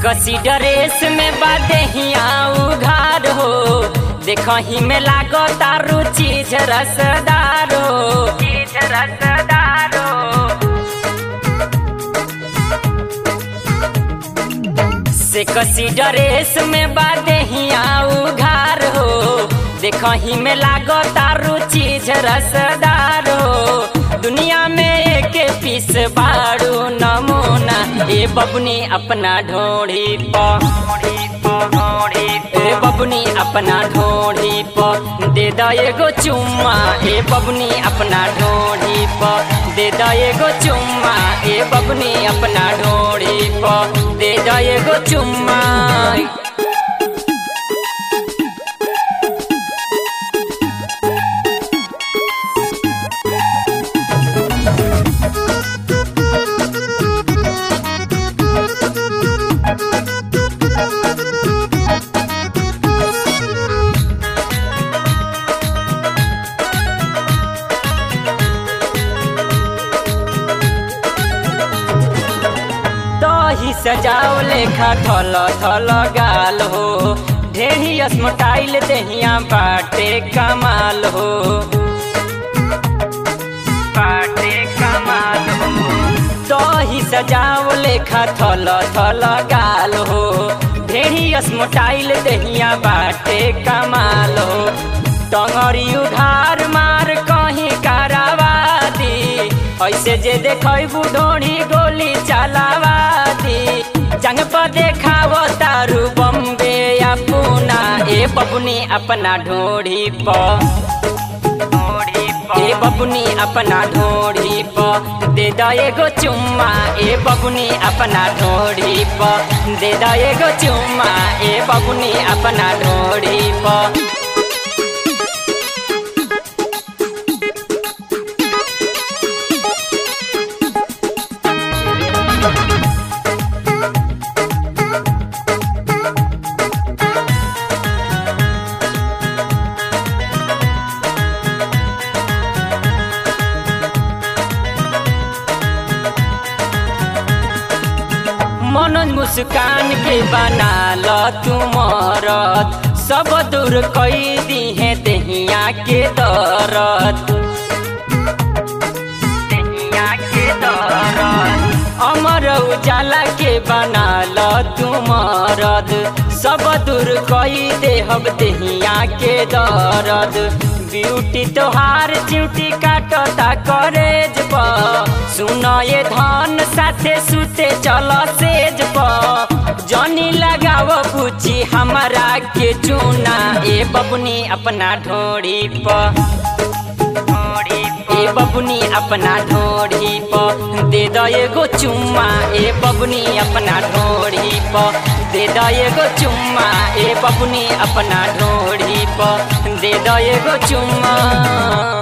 कसी ड्रेस में बादेहिया उघार हो देखही में लागो तारू चीज रसदार हो चीज रसदार हो से कसी ड्रेस में बादेहिया उघार हो देखही में लागो तारू चीज रसदार हो दुनिया में एक पीस बारू नमूना ए बबनी अपना ढोड़ी प ए बबनी अपना ढोड़ी प दे द एगो चुम्मा ए बबनी अपना ढोड़ी प दे द एगो चुम्मा ए बबनी अपना ढोड़ी प दे द एगो चुम्मा दही सजाओ लेखा थल थल गाल हो ढेरी स्मटाइल दहिया बाटे कमाल हो बाटे कमाल हो दही सजाओ लेखा थल थल गाल हो ढेरी स्मटाइल दहिया बाटे कमाल हो टंगरी उधार मार कहीं करावा दी ऐसे जे देखबू ढोड़ी गोली चलावा दी जंग पर देखाव तारू बम्बे या पूना ए बबुनी अपना ढोड़ी प ए बबुनी अपना ढोड़ी प दे द एगो चुम्मा ए बबुनी अपना ढोड़ी प दे द एगो चुम्मा ए बबुनी अपना ढोड़ी प मनोज मुस्कान के बना ल तुमरत सब दूर कई दी है दहिया के दरद दहिया के दरद अमर उजाला के बना ल तुमरद सब दूर कई देहब दहिया के दरद ब्यूटी तोहार च्यूटी काटता करेज प सुन ये धन साथे सुते चल सेज प जनी लगाव पूछी हमारा के चूना ए बबुनी अपना ढोड़ी प ए बबुनी अपना ढोड़ी प दे द एगो चुम्मा ए बबुनी अपना ढोड़ी प दे द एगो चुम्मा ए बबुनी अपना ढोड़ी प दे द एगो चुम्मा